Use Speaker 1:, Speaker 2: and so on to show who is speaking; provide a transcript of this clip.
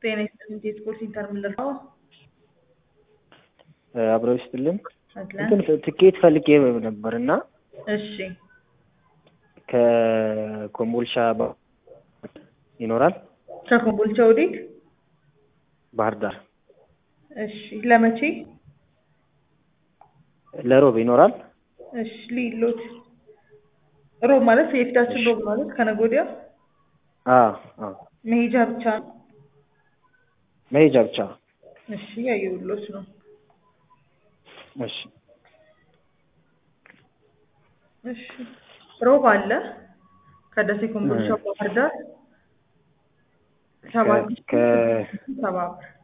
Speaker 1: ጤና ይስጥልኝ የስፖርት ኢንተር ምንድነው?
Speaker 2: አብረው ይስጥልን።
Speaker 1: አለን።
Speaker 2: እንትን ትኬት ፈልጌ ነበር እና
Speaker 1: እሺ
Speaker 2: ከኮምቦልሻ ባ- ይኖራል
Speaker 1: ከኮምቦልቻ ወዴት?
Speaker 2: ባህር ዳር
Speaker 1: እሺ ለመቼ?
Speaker 2: ለሮብ ይኖራል።
Speaker 1: እሺ ሊሎት ሮብ ማለት የፊታችን ሮብ ማለት ከነገ ወዲያ
Speaker 2: አዎ አዎ
Speaker 1: መሄጃ ብቻ ነው።
Speaker 2: መሄጃ ብቻ።
Speaker 1: እሺ ያየሁሎት ነው።
Speaker 2: እሺ
Speaker 1: እሺ ሮብ አለ ከደሴ ኮምቦልቻ ባህር ዳር ሰባት ሺህ
Speaker 2: ከ-
Speaker 1: ሰባ ብር